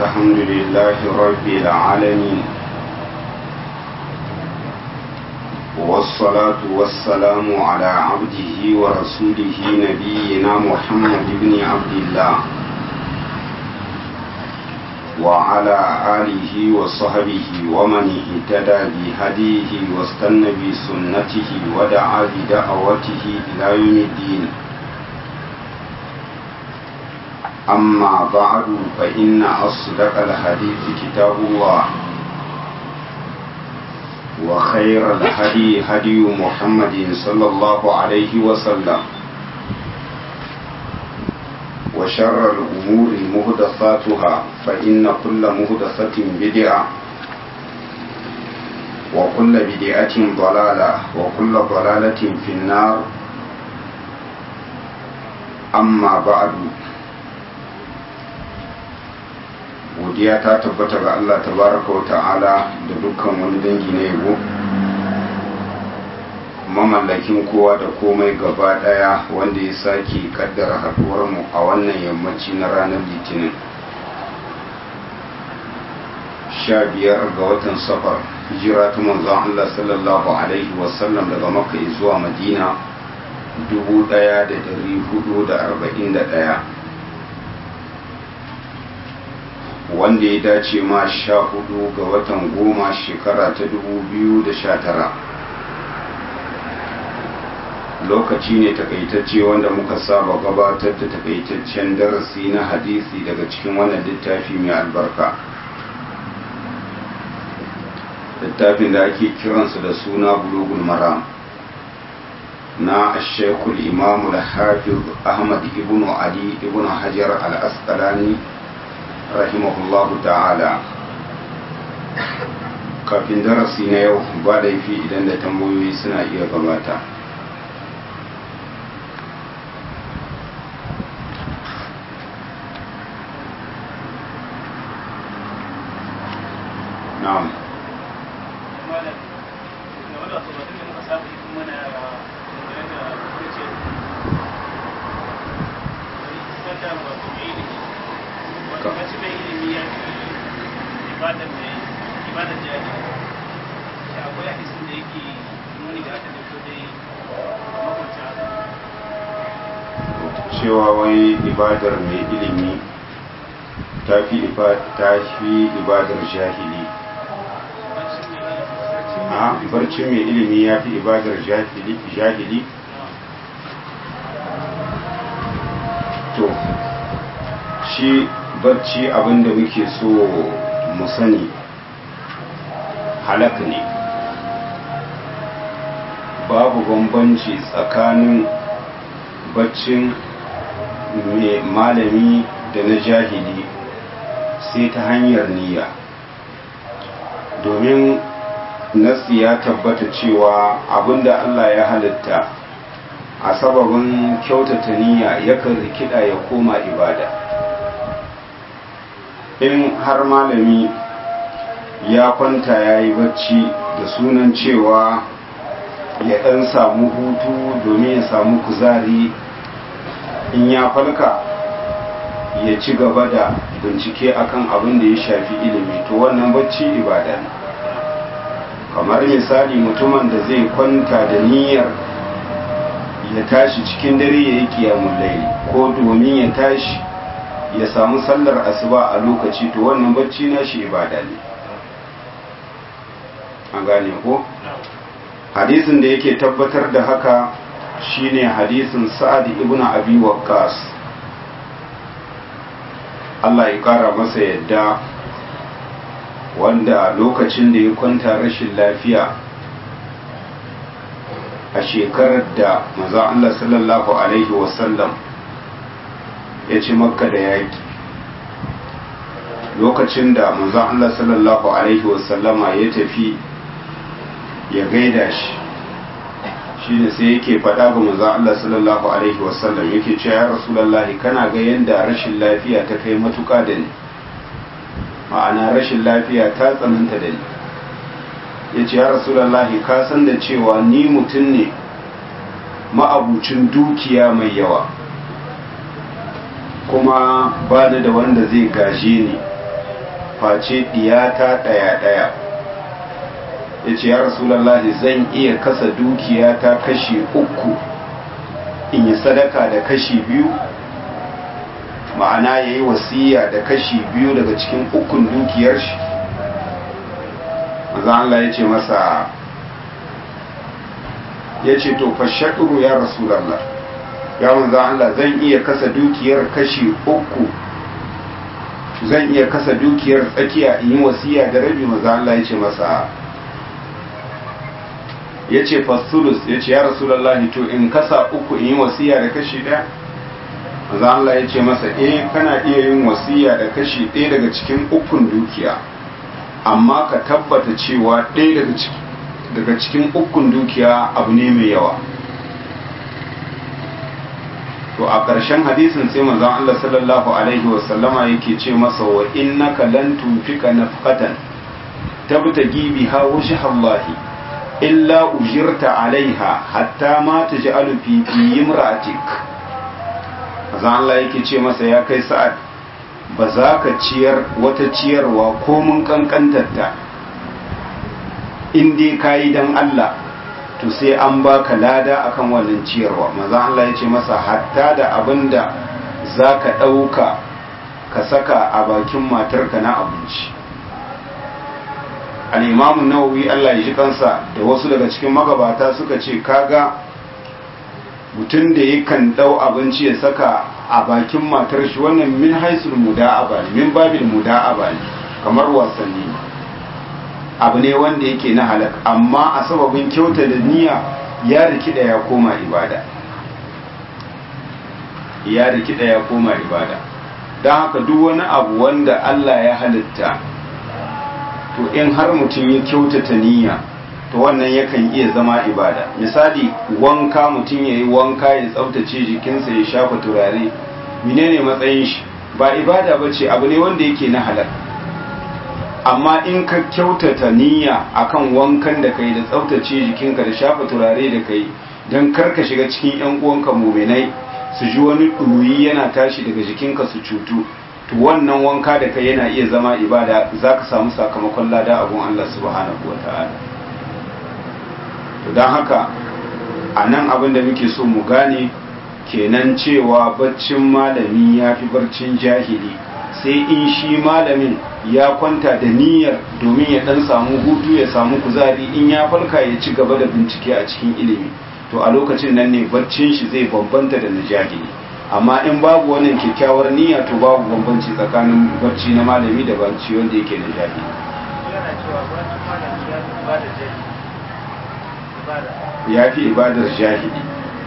الحمد لله رب العالمين والصلاة والسلام على عبده ورسوله نبينا محمد بن عبد الله وعلى آله وصحبه ومن اهتدى بهديه واستنى بسنته ودعا بدعوته إلى يوم الدين أما بعد فإن أصدق الحديث كتاب الله وخير الهدي هدي محمد صلى الله عليه وسلم وشر الأمور مهدثاتها فإن كل مهدثة بدعة وكل بدعة ضلالة وكل ضلالة في النار أما بعد godiya ta tabbata ga Allah tabaraka wa ta'ala da dukkan wani dangi na yabo mamallakin kowa da komai gaba daya wanda ya sake kaddara haduwar mu a wannan yammaci na ranar litinin sha biyar ga watan safar hijira ta manzon Allah sallallahu alaihi wasallam daga makka zuwa madina dubu daya da dari hudu da arba'in da daya wanda ya dace ma sha hudu ga watan goma shekara ta dubu biyu da sha tara lokaci ne takaitacce wanda muka saba gabatar da takaitaccen darasi na hadisi daga cikin wannan littafi mai albarka littafin da ake kiransa da suna bulugul maram na ashekul imamu da hafiz ahmad ibn ali ibn hajar al-asqalani rahimahullahu ta'ala kafin darasi na yau ba laifi idan da tambayoyi suna iya gabata na'am mace mai ilimi ya fi ibadar mai ibadar jari shi akwai hadisin da yake nuni da aka dauko dai makwabta cewa wai ibadar mai ilimi ta fi ibadar jahili a barcin mai ilimi ya fi ibadar jahili to shi barci abinda muke so mu sani halak ne babu bambanci tsakanin baccin malami da na jahili sai ta hanyar niyya domin nasi ya tabbata cewa abinda Allah ya halitta a sababin kyautata niyya yakan rikida ya koma ibada in har malami ya kwanta ya yi bacci da sunan cewa ya ɗan samu hutu domin ya samu kuzari in ya falka ya ci gaba da bincike akan abin da ya shafi ilimi to wannan bacci ibada ne kamar misali mutumin da zai kwanta da niyyar ya tashi cikin dare ya yi kiyamun laili ko domin ya tashi ya samu sallar asuba a lokaci to wannan bacci na shi ibada ne an gane ko hadisin da yake tabbatar da haka shine hadisin sa'ad ibn abi waqqas Allah ya kara masa yadda wanda lokacin da ya kwanta rashin lafiya a shekarar da maza Allah sallallahu alaihi wasallam ya ci makka da yaƙi lokacin da manzon Allah sallallahu alaihi wasallama ya tafi ya gaida shi shine sai yake faɗa ga manzon Allah sallallahu alaihi wasallam yake cewa ya rasulullahi kana ga yanda rashin lafiya ta kai matuƙa da ni ma'ana rashin lafiya ta tsananta da ni ya ce ya rasulullahi ka san da cewa ni mutum ne ma'abucin dukiya mai yawa kuma ba da wanda zai gaje ni face diyata daya daya ya ce ya rasulallah zan iya kasa dukiya ta kashi uku in yi sadaka da kashi biyu ma'ana ya yi wasiya da kashi biyu daga cikin ukun dukiyar shi maza Allah ya ce masa ya ce to fashaɗuru ya rasulallah ya manza Allah zan iya kasa dukiyar kashi uku zan iya kasa dukiyar tsakiya in yi wasiya da rabi maza Allah ya ce masa ya ce fasulus ya ce ya rasulallah to in kasa uku in yi wasiya da kashi ɗaya maza Allah ya ce masa eh kana iya yin wasiya da kashi ɗaya daga cikin ukun dukiya amma ka tabbata cewa ɗaya daga ciki daga cikin ukun dukiya abu ne mai yawa to a ƙarshen hadisin sai manzon Allah sallallahu alaihi wa sallama yake ce masa wa innaka lan tunfika nafqatan tabtagi biha wajha Allah illa ujirta alaiha hatta ma taj'alu fi imra'atik manzon Allah yake ce masa ya kai sa'ad ba za ka ciyar wata ciyarwa ko mun kankantarta in dai ka yi don Allah to sai an baka lada akan wannan ciyarwa maza Allah ya ce masa hatta da abin da za ka ɗauka ka saka a bakin matarka na abinci al'imamun nawawi Allah ya ji kansa da wasu daga cikin magabata suka ce kaga mutum da yakan ɗau abinci ya saka a bakin matar shi wannan min haisul muda'aba ne min babil muda'aba ne kamar wasanni ne abu ne wanda yake na halak amma a sababin kyauta da niyya ya rikida ya koma ibada ya rikida ya koma ibada don haka duk wani abu wanda Allah ya halitta to in har mutum ya kyautata niyya to wannan yakan iya zama ibada misali wanka mutum ya yi wanka ya tsaftace jikinsa ya shafa turare menene matsayin shi ba ibada ba ce abu ne wanda yake na halak amma in ka kyautata niyya akan wankan da kai da tsaftace jikinka da shafa turare da kai don karka shiga cikin yan uwanka muminai su ji wani ɗuyi yana tashi daga jikinka su cutu to wannan wanka da kai yana iya zama ibada za ka samu sakamakon lada abun Allah subhanahu wa ta'ala to don haka a nan abin da muke so mu gane kenan cewa baccin malami ya fi barcin jahili sai in shi malamin ya kwanta da niyyar domin ya dan samu hutu ya samu kuzari in ya farka ya ci gaba da bincike a cikin ilimi to a lokacin nan ne baccin shi zai bambanta da na jahili amma in babu wannan kyakkyawar niyya to babu bambanci tsakanin bacci na malami da bacci wanda yake na jahili ya fi ibadar jahili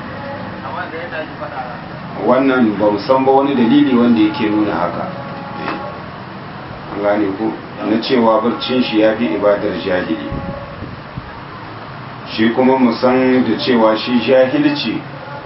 wannan ba san ba wani dalili wanda yake nuna haka an gane ku na cewa barcin shi ya fi ibadar jahili shi kuma musan da cewa shi jahilci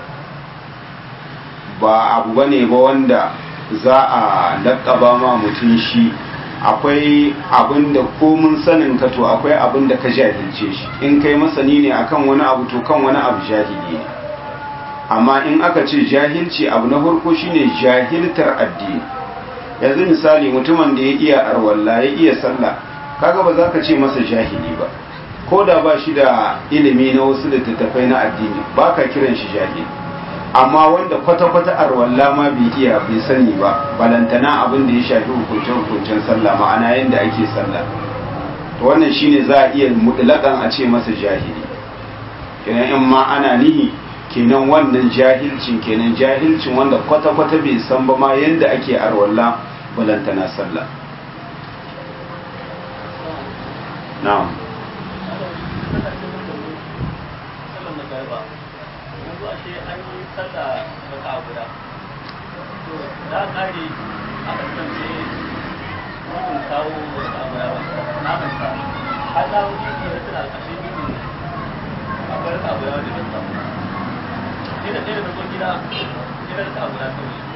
ba abu bane ba wanda za a laƙaba ma mutum shi akwai abin da komun sanin ka to akwai abin da ka jahilce shi in kai masani ne akan wani abu to kan wani abu jahili ne amma in aka ce jahilci abu na farko shine jahiltar addini yanzu misali mutumin da ya iya arwalla ya iya sallah kaga ba za ka ce masa jahili ba ko da ba shi da ilimi na wasu littattafai na addini ba ka kiran shi jahili amma wanda kwata-kwata arwalla ma bai iya bai sani ba balantana abin da ya shafi hukuncen-hukuncen sallah ma'ana yadda ake sallah to wannan shine za a iya mutlaƙan a ce masa jahili kenan in ma ana nihi kenan wannan jahilcin kenan jahilcin wanda kwata-kwata bai san ba ma yadda ake arwalla balantana sallah na'am da kare aka kasance mutum kawo wasu abu ya na manta har na wuce ne da tana ƙashe mutum akwai rasa abu ya wanda ya samu sai da ɗaya da zo gida sai da rasa abu ya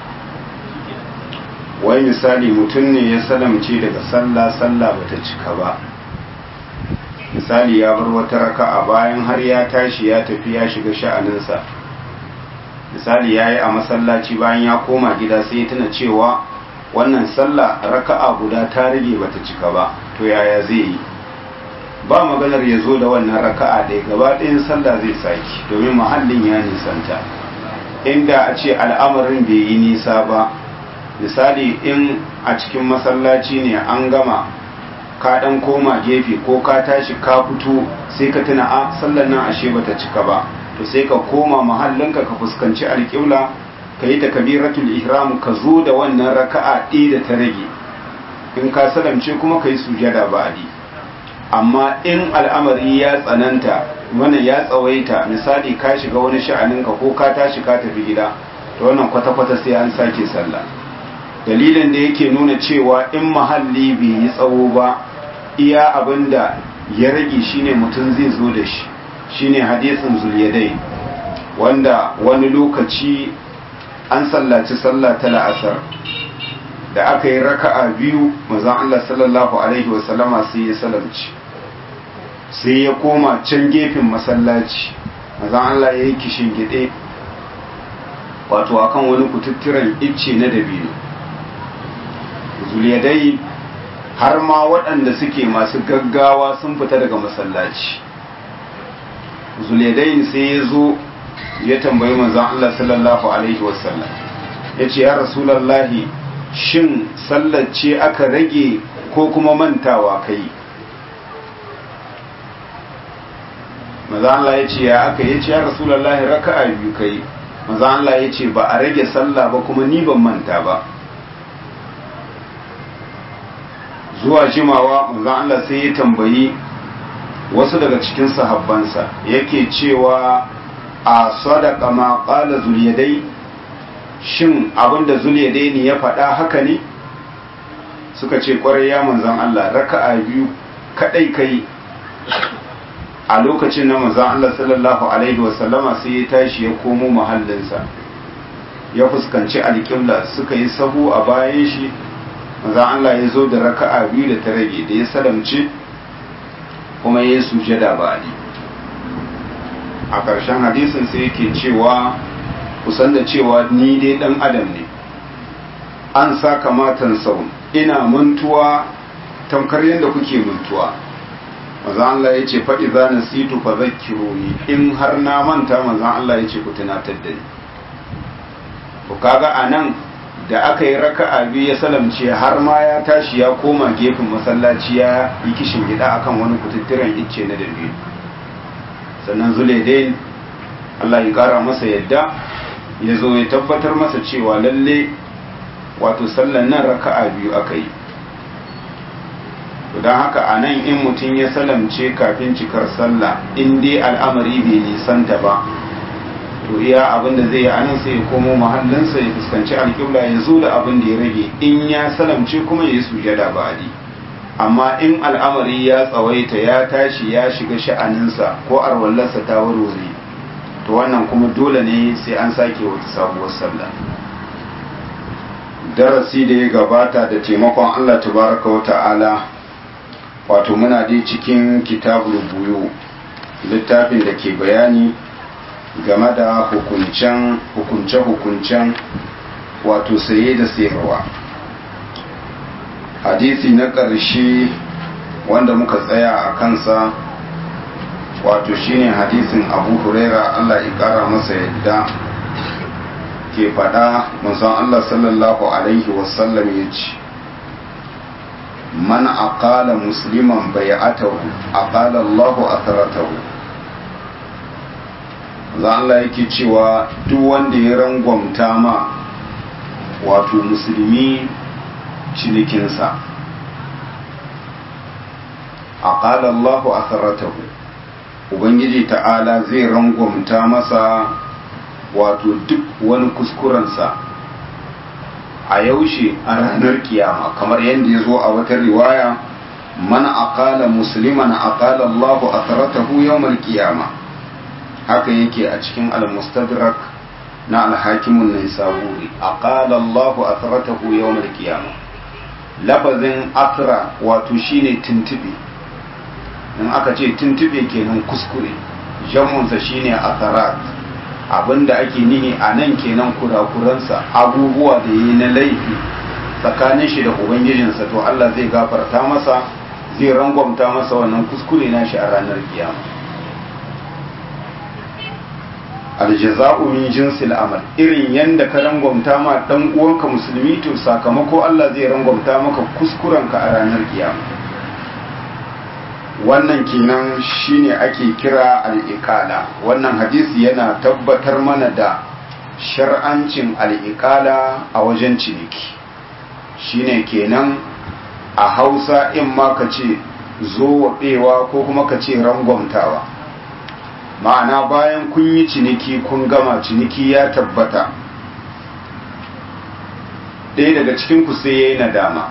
kawai wai misali mutum ne ya salamce daga sallah sallah bata cika ba misali ya bar wata raka'a bayan har ya tashi ya tafi ya shiga sha'aninsa misali ya yi a masallaci bayan ya koma gida sai ya tuna cewa wannan sallah raka'a guda ta rage bata cika ba to yaya zai yi ba maganar ya zo da wannan raka'a ɗaya gaba ɗayan sallah zai saki domin mahallin ya nisanta inda a ce al'amarin bai yi nisa ba misali in a cikin masallaci ne an gama ka ɗan koma gefe ko ka tashi ka fito sai ka tuna a sallar nan ashe bata cika ba to sai ka koma mahallinka ka fuskanci alƙibla ka yi takabiratul ihram ka zo da wannan raka'a ɗaya da ta rage in ka salamce kuma ka yi sujada ba'adi amma in al'amari ya tsananta wannan ya tsawaita misali ka shiga wani sha'aninka ko ka tashi ka tafi gida to wannan kwata-kwata sai an sake sallah dalilin da yake nuna cewa in mahalli bai yi tsawo ba iya abin da ya rage shine mutum zai zo da shi shine hadisin zulyadai wanda wani lokaci an sallaci sallah ta la'asar da aka yi raka'a biyu mazan Allah sallallahu alaihi wasallama sai ya salamci sai ya koma can gefen masallaci mazan Allah ya yi kishin gide wato akan wani kututturen icce na dabino zuliyadai har ma waɗanda suke masu gaggawa sun fita daga masallaci zuliyadai sai ya zo ya tambayi manzan Allah sallallahu alaihi wasallam ya ce ya rasulallahi shin sallar ce aka rage ko kuma mantawa kai maza Allah ya ce ya aka ya ce ya rasulallahi raka'a biyu kai maza Allah ya ce ba a rage sallah ba kuma ni ban manta ba zuwa jimawa maza Allah sai ya tambayi wasu daga cikin sahabbansa yake cewa a sadaka ma qala zuliyadai shin abinda zuliyadai ne ya faɗa haka ne suka ce kwarai ya manzan Allah raka'a biyu kadai kai a lokacin na manzan Allah sallallahu alaihi wasallama sai ya tashi ya komo mahallinsa ya fuskanci alƙibla suka yi sahu a bayan shi manzan Allah ya zo da raka'a biyu da ta rage da ya salamce kuma ya yi sujada ba a ƙarshen hadisin sai yake cewa kusan da cewa ni dai ɗan adam ne an sa kamatan sau ina mantuwa tamkar yadda kuke mantuwa manzan Allah ya ce faɗi za na situ fa zakkiro ni in har na manta manzan Allah ya ce ku tunatar da ni ku kaga a nan da aka yi raka'a biyu ya salamce har ma ya tashi ya koma gefen masallaci ya yi kishin gida akan wani kututturen icce na dabi sannan zulaidain Allah ya kara masa yadda ya zo ya tabbatar masa cewa lalle wato sallan nan raka'a biyu aka yi don haka a nan in mutum ya salamce kafin cikar sallah in dai al'amari bai nisanta ba to iya abin da zai yi anan sai ya komo mahallinsa ya fuskanci alƙibla ya zo da abin da ya rage in ya salamce kuma ya yi sujada ba'adi amma in al'amari ya tsawaita ya tashi ya shiga sha'aninsa ko arwallarsa ta warware to wannan kuma dole ne sai an sake wata sabuwar sallah darasi da ya gabata da taimakon Allah tabaraka wa ta'ala wato muna dai cikin kitabul buyu littafin da ke bayani game da hukuncen hukunce-hukuncen wato saye da sayarwa hadisi na ƙarshe wanda muka tsaya a kansa wato shine hadisin abu huraira allah ya ƙara masa yadda ke faɗa musan allah sallallahu alaihi wasallam ya ce man aqala musliman bai'atahu aqala allahu atharatahu za Allah yake cewa duk wanda ya rangwamta ma wato musulmi cinikinsa a ƙala Allahu a Ubangiji ta'ala zai rangwamta masa wato duk wani kuskurensa a yaushe a ranar kiyama kamar yadda ya zo a wata riwaya man aqala musliman aqala Allahu atharatahu yawmal qiyamah haka yake a cikin al-mustadrak na al-hakimun naisaburi aqala Allahu athratahu yawm al-qiyamah lafazin athra wato shine tintibe in aka ce tintibe kenan kuskure jamunsa shine atharat abinda ake nihi a nan kenan kurakuransa abubuwa da yi na laifi tsakanin shi da ubangijinsa to Allah zai gafarta masa zai rangwamta masa wannan kuskure nashi a ranar kiyama aljaza'u min jinsil amal irin yanda ka rangwamta ma dan uwanka musulmi to sakamako Allah zai rangwamta maka kuskurenka a ranar kiyama wannan kenan shine ake kira al-iqala wannan hadisi yana tabbatar mana da shar'ancin al-iqala a wajen ciniki shine kenan a Hausa in ma ka ce zo waɗewa ko kuma ka ce rangwamtawa ma'ana bayan kun yi ciniki kun gama ciniki ya tabbata ɗaya daga cikin ku sai ya yi nadama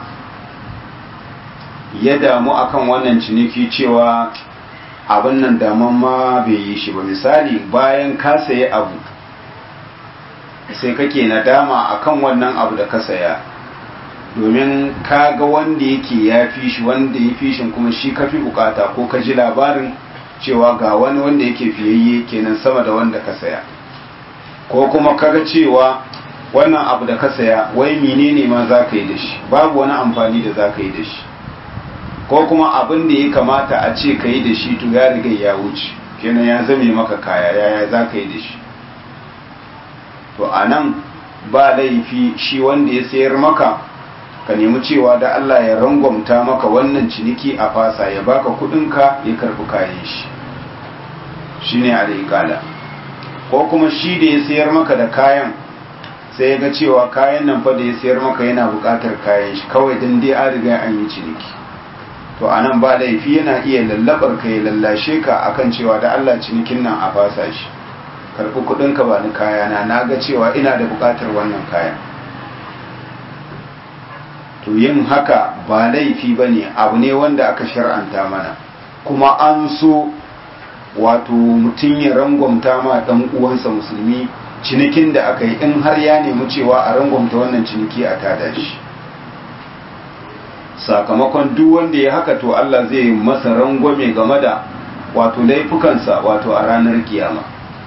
ya damu akan wannan ciniki cewa abin nan daman ma bai yi shi ba misali bayan ka sayi abu sai kake nadama akan wannan abu da ka saya domin ka ga wanda yake ya fi shi wanda ya fi shi kuma shi ka fi bukata ko ka ji labarin cewa ga wani wanda yake fiyayye kenan sama da wanda ka saya ko kuma kaga cewa wannan abu da ka saya wai menene ma za ka yi da shi babu wani amfani da za ka yi da shi ko kuma abin da ya kamata a ce ka yi da shi to ya riga ya wuce kenan ya zame maka kaya yaya za ka yi da shi to a nan ba laifi shi wanda ya sayar maka ka nemi cewa da Allah ya rangwamta maka wannan ciniki a fasa ya baka kudinka ya karbi kayan shi shine alaikala ko kuma shi da ya sayar maka da kayan sai ya ga cewa kayan nan fa da ya sayar maka yana bukatar kayan shi kawai dan dai an riga an yi ciniki to anan ba laifi yana iya lallabar ka ya lallashe ka akan cewa da Allah cinikin nan a fasa shi karbi kudinka ba ni kayana na ga cewa ina da bukatar wannan kayan to yin haka ba laifi ba ne abu ne wanda aka shar'anta mana kuma an so wato mutum ya rangwamta ma ɗan uwansa musulmi cinikin da aka yi in har ya nemi cewa a rangwamta wannan ciniki a tada shi sakamakon duk wanda ya haka to Allah zai masa rangwame game da wato laifukansa wato a ranar kiyama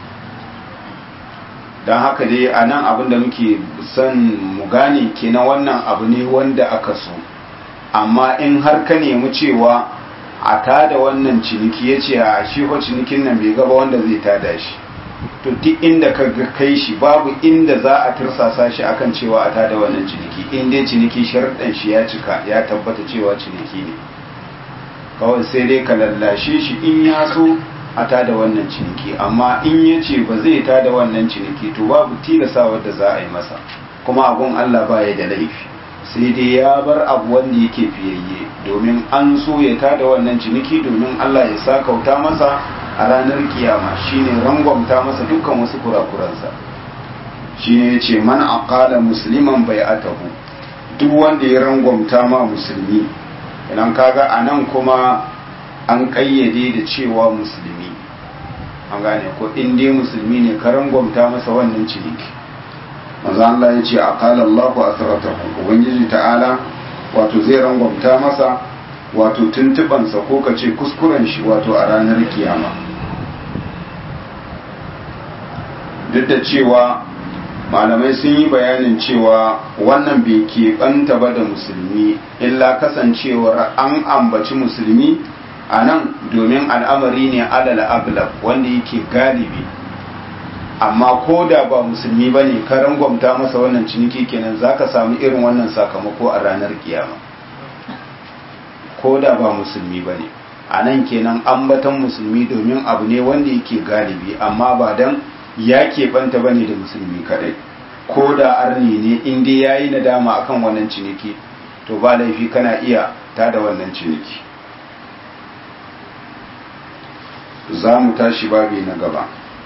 don haka dai a nan abin da muke son mu gane kenan wannan abu ne wanda aka so amma in har ka nemi cewa a tada wannan ciniki ya ce a shi ko cinikin nan bai gaba wanda zai tada shi to duk inda ka kai shi babu inda za a tirsasa shi akan cewa a tada wannan ciniki in dai ciniki sharuɗan shi ya cika ya tabbata cewa ciniki ne kawai sai dai ka lallashe shi in ya so a tada wannan ciniki amma in ya ce ba zai tada wannan ciniki to babu tilasawar da za a yi masa kuma abun Allah baya da laifi sai dai ya bar abu wanda yake fiyayye domin an so ya tada wannan ciniki domin Allah ya sakauta masa a ranar kiyama shine rangwamta masa dukkan wasu kurakuransa shine ya ce man aqala musliman bai'atahu duk wanda ya rangwamta ma musulmi idan kaga anan kuma an kayyade da cewa musulmi an gane ko in dai musulmi ne ka rangwamta masa wannan ciniki manzo Allah ya ce aqala Allahu asratakum ubangiji ta'ala wato zai rangwamta masa wato tuntubansa ko ka ce kuskuren shi wato a ranar kiyama duk da cewa malamai sun yi bayanin cewa wannan bai keɓanta ba da musulmi illa kasancewar an ambaci musulmi a nan domin al'amari ne alal aglab wanda yake galibi amma ko da ba musulmi ba ne ka rangwamta masa wannan ciniki kenan za ka samu irin wannan sakamako a ranar kiyama ko da ba musulmi ba ne a nan kenan ambatan musulmi domin abu ne wanda yake galibi amma ba dan ya keɓanta ba ne da musulmi kadai ko da arni ne inda ya yi nadama akan wannan ciniki to ba laifi kana iya tada wannan ciniki za mu tashi babi na gaba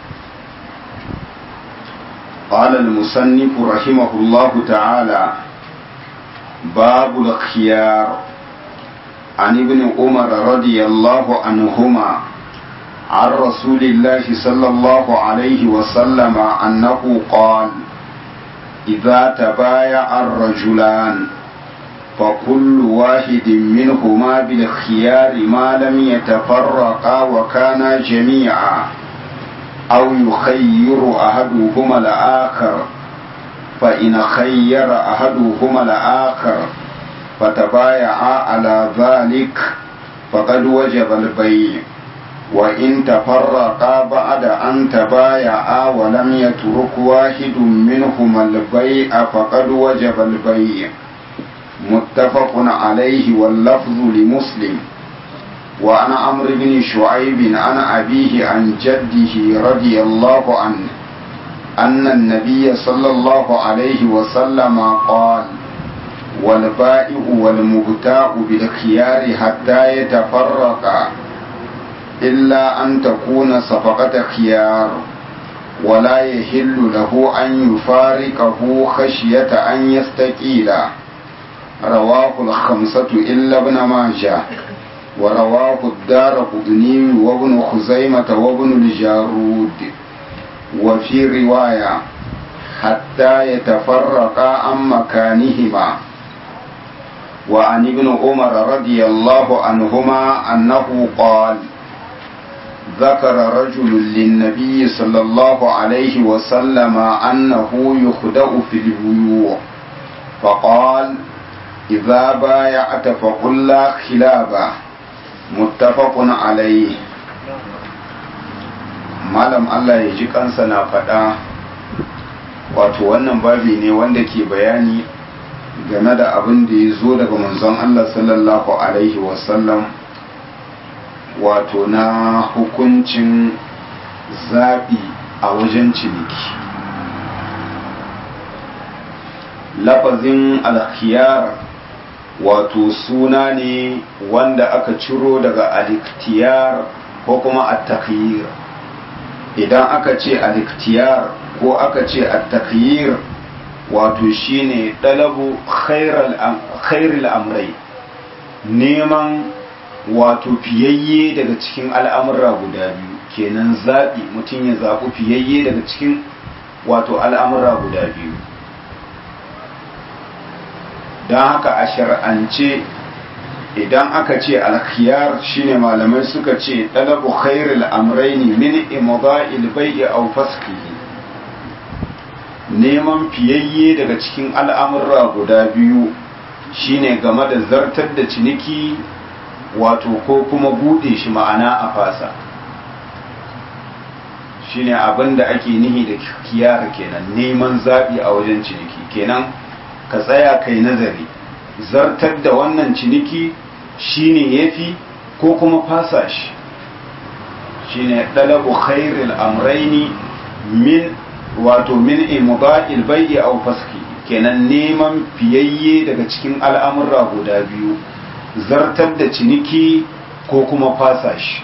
قال المصنف رحمه الله تعالى باب الخيار عن ابن عمر رضي الله عنهما عن رسول الله صلى الله عليه وسلم أنه قال إذا تبايع الرجلان فكل واحد منهما بالخيار ما لم يتفرقا وكانا جميعا أو يخير أحدهما الآخر فإن خير أحدهما الآخر فتبايعا على ذلك فقد وجب البيع وإن تفرقا بعد أن تبايعا ولم يترك واحد منهما البيع فقد وجب البيع متفق عليه واللفظ لمسلم وعن عمرو بن شعيب عن أبيه عن جده رضي الله عنه أن النبي صلى الله عليه وسلم قال والبائع والمبتاع بالخيار حتى يتفرقا إلا أن تكون صفقة خيار ولا يحل له أن يفارقه خشية أن يستقيل رواه الخمسة إلا ابن ماجه ورواه الدار قطني وابن خزيمة وابن الجارود وفي رواية حتى يتفرقا عن مكانهما وعن ابن عمر رضي الله عنهما أنه قال ذكر رجل للنبي صلى الله عليه وسلم أنه يخدأ في البيوع فقال إذا بايعت فقل لا خلابه متفق عليه malam Allah ya ji kansa na faɗa wato wannan babi ne wanda ke bayani game da abin da ya zo daga manzon Allah sallallahu alaihi wasallam wato na hukuncin zaɓi a wajen ciniki lafazin alkhiyar wato suna ne wanda aka ciro daga aliktiyar ko kuma attakiyir idan aka ce aliktiyar ko aka ce attakiyir wato shine ɗalabu khairul amrai neman wato fiyayye daga cikin al'amura guda biyu kenan zaɓi mutum ya zaɓi fiyayye daga cikin wato al'amura guda biyu don haka a shar'ance idan aka ce alkhiyar shine malamai suka ce ɗalabu khairul amraini min imda'il bai'i aw fasqihi neman fiyayye daga cikin al'amurra guda biyu shine game da zartar da ciniki wato ko kuma bude shi ma'ana a fasa shine abin da ake nihi da kiyar kenan neman zaɓi a wajen ciniki kenan ka tsaya kai nazari zartar da wannan ciniki shine yafi ko kuma fasa shi shine dalabu khairil amraini min wato min imda'il bai'i aw faski kenan neman fiyayye daga cikin al'amurra guda biyu zartar da ciniki ko kuma fasa shi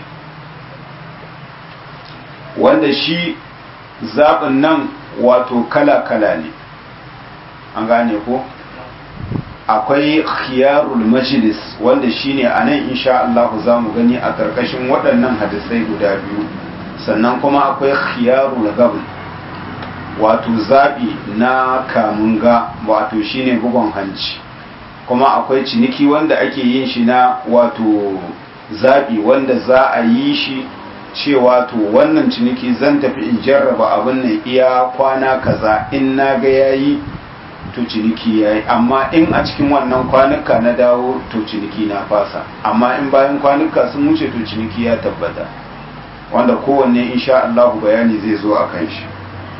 wanda shi zaɓin nan wato kala-kala ne an gane ko akwai khiyarul majlis wanda shine a nan insha Allah za mu gani a ƙarƙashin waɗannan hadisai guda biyu sannan kuma akwai khiyarul gabl wato zaɓi na kamunga wato shine bugon hanci kuma akwai ciniki wanda ake yin shi na wato zaɓi wanda za a yi shi cewa to wannan ciniki zan tafi in jarraba abin nan iya kwana kaza in na ga yayi to ciniki yayi amma in a cikin wannan kwanuka na dawo to ciniki na fasa amma in bayan kwanuka sun wuce to ciniki ya tabbata wanda kowanne insha Allah bayani zai zo a kan shi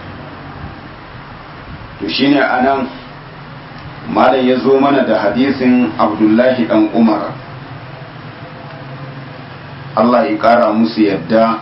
to shine anan malam ya zo mana da hadisin Abdullahi dan Umar Allah ya kara musu yadda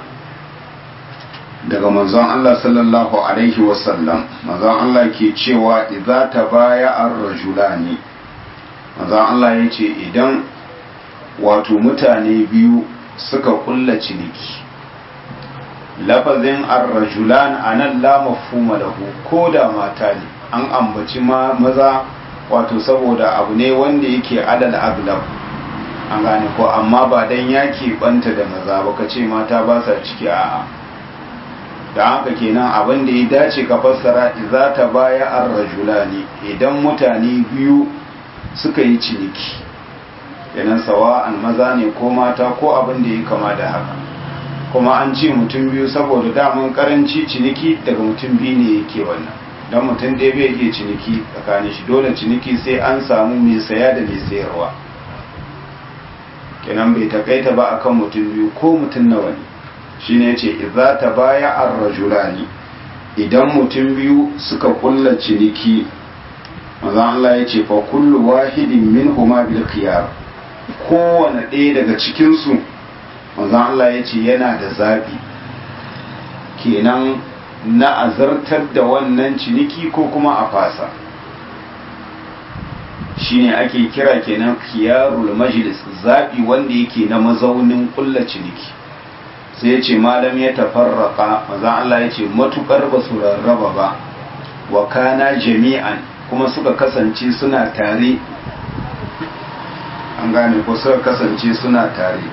daga manzon Allah sallallahu alaihi wasallam manzon Allah ke cewa idza tabaya ar-rajulani manzon Allah ya ce idan wato mutane biyu suka kulla ciniki lafazin ar-rajulan anan la mafhuma lahu ko da mata ne an ambaci ma maza wato saboda abu ne wanda yake adal aglab an gane ko amma ba dan yaki banta da maza ba ka ce mata ba sa ciki a'a da haka kenan abin da ya dace ka fassara idza ta baya ar-rajulani idan mutane biyu suka yi ciniki kenan sawa'an maza ne ko mata ko abin da ya kama da haka kuma an ce mutum biyu saboda daman karanci ciniki daga mutum biyu ne yake wannan don mutum ɗaya bai iya ciniki tsakanin shi dole ciniki sai an samu mai saya da mai sayarwa kenan bai takaita ba akan mutum biyu ko mutum nawa ne shine yace idza tabaya ar-rajulani idan mutum biyu suka kulla ciniki manzon Allah yace fa kullu wahidin minhuma bil khiyar kowane ɗaya daga cikin su manzon Allah yace yana da zabi kenan na azartar da wannan ciniki ko kuma a fasa shine ake kira kenan khiyarul majlis zabi wanda yake na mazaunin kulla ciniki sai ya ce malam ya tafarraka maza Allah ya ce matukar ba su rarraba ba wa kana jami'an kuma suka kasance suna tare an gane ko suka kasance suna tare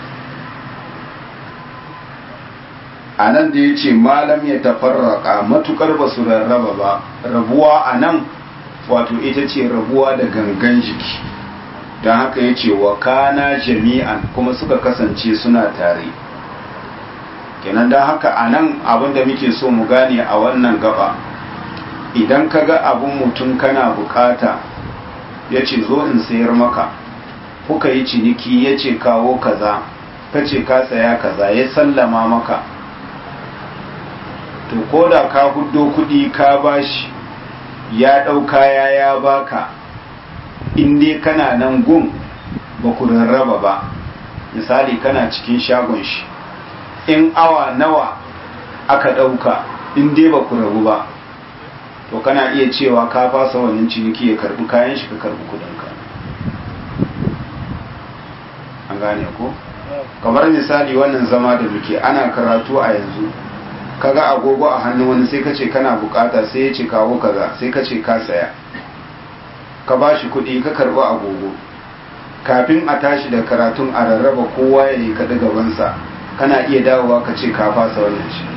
a nan da ya ce malam ya tafarraka matukar ba su rarraba ba rabuwa a nan wato ita ce rabuwa da gangan jiki don haka ya ce wa kana jami'an kuma suka kasance suna tare kenan don haka a nan abinda muke so mu gane a wannan gaba idan ka ga abin mutum kana bukata ya ce zo in sayar maka kuka yi ciniki ya ce kawo kaza ka ce ka saya kaza ya sallama maka to ko da ka huddo kudi ka bashi ya ɗau kaya ya baka in dai kana nan gun ba ku rarraba ba misali kana cikin shagon shi in awa nawa aka ɗauka in dai ba ku rabu ba to kana iya cewa ka fasa wannan ciniki ya karbi kayan shi ka karbi kudinka an gane ko kamar misali wannan zama da muke ana karatu a yanzu kaga agogo a hannun wani sai ka ce kana bukata sai ya ce kawo kaza sai ka ce ka saya ka ba shi kuɗi ka karɓi agogo kafin a tashi da karatun a rarraba kowa ya yi kaɗi gabansa kana iya dawowa ka ce ka fasa wannan shi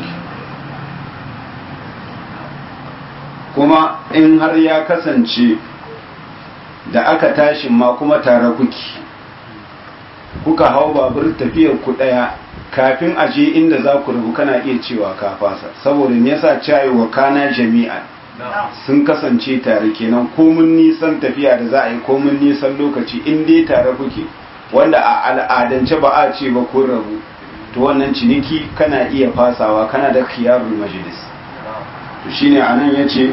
kuma in har ya kasance da aka tashin ma kuma tare kuki kuka hau babur tafiyar ku ɗaya kafin a je inda za ku rubu kana iya cewa ka fasa saboda me yasa cayi wa kana jami'an sun kasance tare kenan komun nisan tafiya da za a yi komun nisan lokaci in dai tare kuke wanda a al'adance ba a ce ba kun rabu to wannan ciniki kana iya fasawa kana da khiyarul majlis to shine anan yace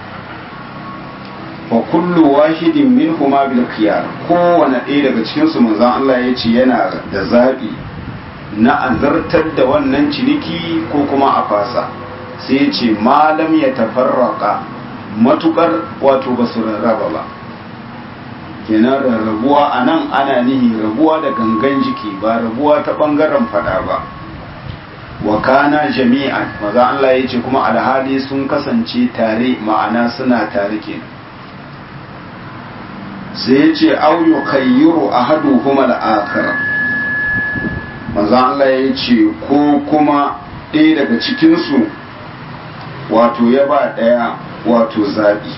fa kullu wahidin minhuma bil khiyar kowane ɗaya daga cikin su manzon Allah yace yana da zabi na azartar da wannan ciniki ko kuma a fasa sai ce malam ya tafarraka matukar wato ba su rarraba ba kenan rarrabuwa a nan ana nihi rabuwa da gangan jiki ba rabuwa ta bangaren fada ba wa kana jami'an maza Allah ya ce kuma alhali sun kasance tare ma'ana suna tare kenan sai ya ce au yukayyiru ahaduhuma al-akhar maza Allah ya ce ko kuma ɗaya daga cikinsu wato ya ba ɗaya wato zaɓi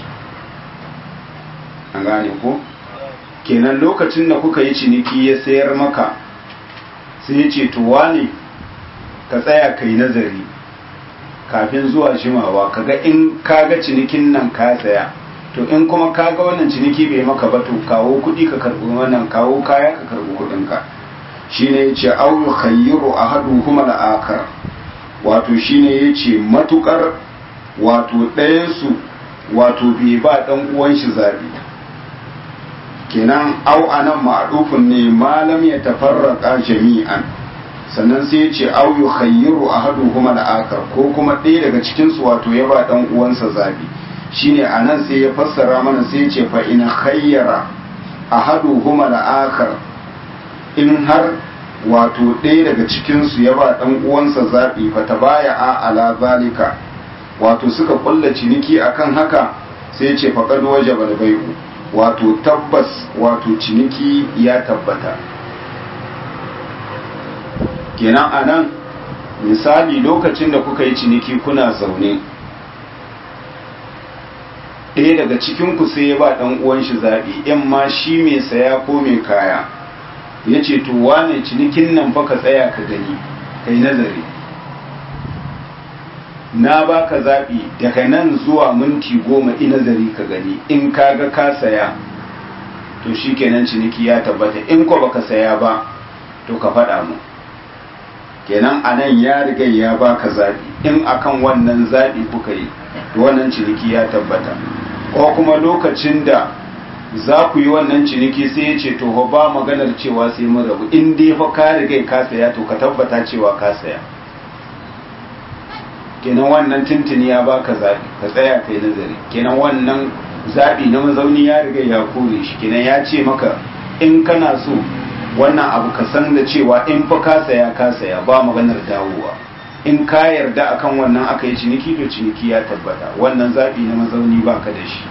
an gane ko kenan lokacin da kuka yi ciniki ya sayar maka sai ya ce to wane ka tsaya ka yi nazari kafin zuwa jimawa kaga in kaga cinikin nan ka saya to in kuma kaga wannan ciniki bai maka ba to kawo kuɗi ka karɓi wannan kawo kaya ka karɓi kuɗinka shine yace au yukhayyiru ahaduhuma al-akhar wato shine yace matukar wato ɗayan su wato bai ba dan uwan shi zabi kenan au anan ma'rufun ne malam ya tafarraqa jami'an sannan sai yace au yukhayyiru ahaduhuma al-akhar ko kuma ɗaya daga cikin su wato ya ba dan uwansa zabi shine anan sai ya fassara mana sai yace fa in khayyara ahaduhuma al-akhar in har wato ɗaya daga cikinsu ya ba ɗan uwansa zaɓi fata baya a ala zalika wato suka ƙulla ciniki akan haka sai ce faƙad waje bai'u wato tabbas wato ciniki ya tabbata kenan a nan misali lokacin da kuka yi ciniki kuna zaune ɗaya daga cikinku sai ya ba ɗan uwan shi zaɓi in ma shi mai saya ko mai kaya ya ce to wane cinikin nan fa ka tsaya ka gani ka yi nazari na baka zaɓi daga nan zuwa minti goma ina zari ka gani in ka ga ka saya to shi kenan ciniki ya tabbata in ko baka saya ba to ka faɗa mu kenan a nan ya riga ya baka zaɓi in akan wannan zaɓi kuka yi to wannan ciniki ya tabbata ko kuma lokacin da za ku yi wannan ciniki sai ya ce to ba maganar cewa sai mun rabu in dai fa ka riga ka saya to ka tabbata cewa ka saya kenan wannan tuntuni ya baka zaɓi ka tsaya kai nazari kenan wannan zaɓi na mazauni ya riga ya kore shi kenan ya ce maka in kana so wannan abu ka san da cewa in fa ka saya ka saya ba maganar dawowa in ka yarda akan wannan aka yi ciniki to ciniki ya tabbata wannan zaɓi na mazauni baka da shi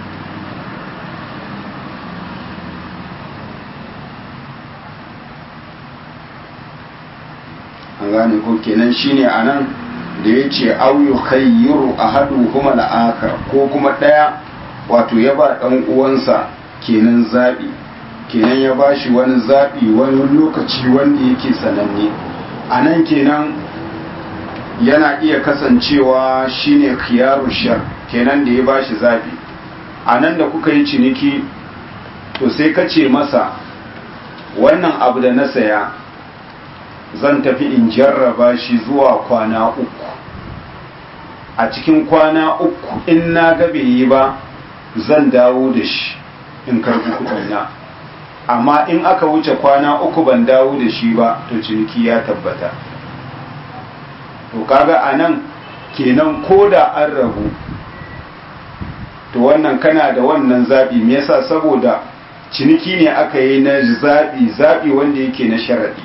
an gane ko kenan shine anan da ya ce auyu khayyiru ahaduhuma al-akhar ko kuma daya wato ya ba dan uwansa kenan zabi kenan ya bashi wani zabi wani lokaci wanda yake sananne anan kenan yana iya kasancewa shine khiyaru shar kenan da ya bashi zabi anan da kuka yi ciniki to sai ka ce masa wannan abu da na saya zan tafi in jarraba shi zuwa kwana uku a cikin kwana uku in na ga bai yi ba zan dawo da shi in karbi kudina amma in aka wuce kwana uku ban dawo da shi ba to ciniki ya tabbata to kaga a nan kenan ko da an rabu to wannan kana da wannan zaɓi me yasa saboda ciniki ne aka yi na zaɓi zaɓi wanda yake na sharaɗi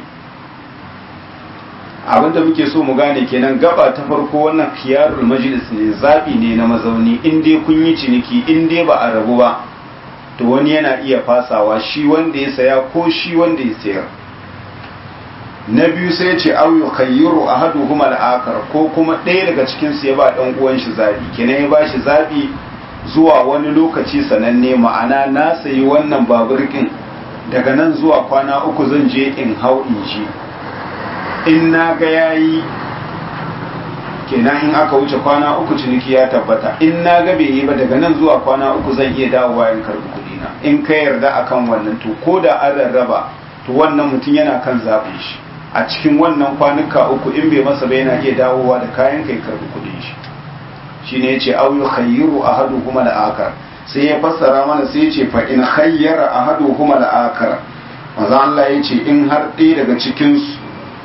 abinda muke so mu gane kenan gaba ta farko wannan khiyarul majlis ne zabi ne na mazauni in dai kun yi ciniki in dai ba a rabu ba to wani yana iya fasawa shi wanda ya saya ko shi wanda ya sayar na biyu sai ya ce aw yukhayyiru ahaduhum al-akhar ko kuma ɗaya daga cikin su ya ba dan uwan shi zabi kenan ya bashi zabi zuwa wani lokaci sananne ma'ana na sayi wannan baburkin daga nan zuwa kwana uku zan je in hau in ji in na ga yayi kenan in aka wuce kwana uku ciniki ya tabbata in na ga bai yi ba daga nan zuwa kwana uku zan iya dawowa in karbi kuɗi na in ka yarda akan wannan to ko da an rarraba to wannan mutum yana kan zaɓin shi a cikin wannan kwanuka uku in bai masa ba yana iya dawowa da kayan kai karbi kuɗin shi shine yace aw yukhayyiru ahaduhuma al-akhar sai ya fassara mana sai yace fa in khayyara ahaduhuma al-akhar manzo Allah yace in har ɗaya daga cikin su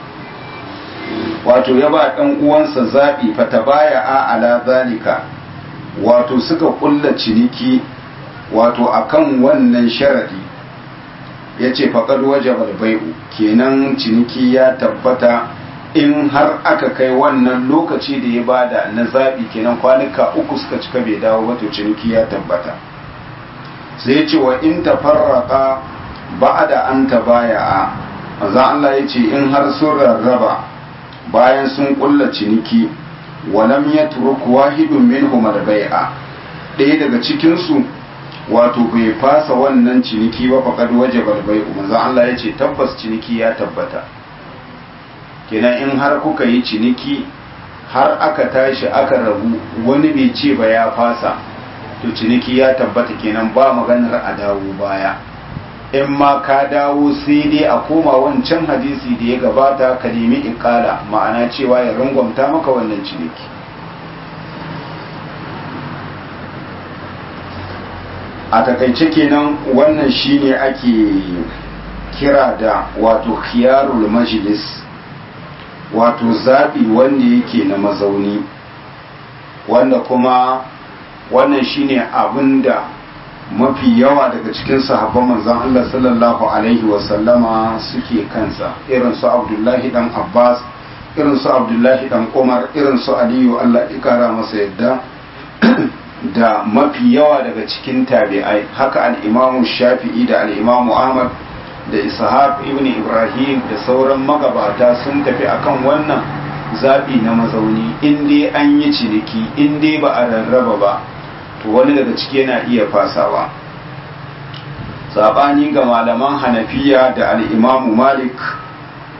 wato ya ba ɗan uwansa zaɓi fata baya a ala zalika wato suka ƙulla ciniki wato akan wannan sharaɗi ya ce faƙad waje bai'u kenan ciniki ya tabbata in har aka kai wannan lokaci da ya bada na zaɓi kenan kwanuka uku suka cika bai dawo wato ciniki ya tabbata sai ce wa in tafarraqa ba'da an tabaya'a manzo Allah ya ce in har sun rarraba bayan sun kulla ciniki walam ya turuk wahidun minhum al-bai'a ɗaya daga cikin su wato bai fasa wannan ciniki ba faqad wajaba al-bai'u manzo Allah ya ce tabbas ciniki ya tabbata kenan in har kuka yi ciniki har aka tashi aka rabu wani bai ce ba ya fasa to ciniki ya tabbata kenan ba maganar a dawo baya in ma ka dawo sai dai a koma wancan hadisi da ya gabata ka nemi ikala ma'ana cewa ya rangwamta maka wannan ciniki a takaice kenan wannan shine ake kira da wato khiyarul majlis wato zaɓi wanda yake na mazauni wanda kuma wannan shine abinda mafi yawa daga cikin sahabban manzon Allah sallallahu alaihi wasallama suke kansa irin su Abdullahi dan Abbas irin su Abdullahi dan Umar irin su Aliyu Allah ya kara masa yadda da mafi yawa daga cikin tabi'ai haka al-Imam Shafi'i da al-Imam Ahmad da Ishaq ibn Ibrahim da sauran magabata sun tafi akan wannan zabi na mazauni in dai an yi ciniki in dai ba a rarraba ba to wani daga ciki yana iya fasawa sabani ga malaman hanafiya da al'imamu malik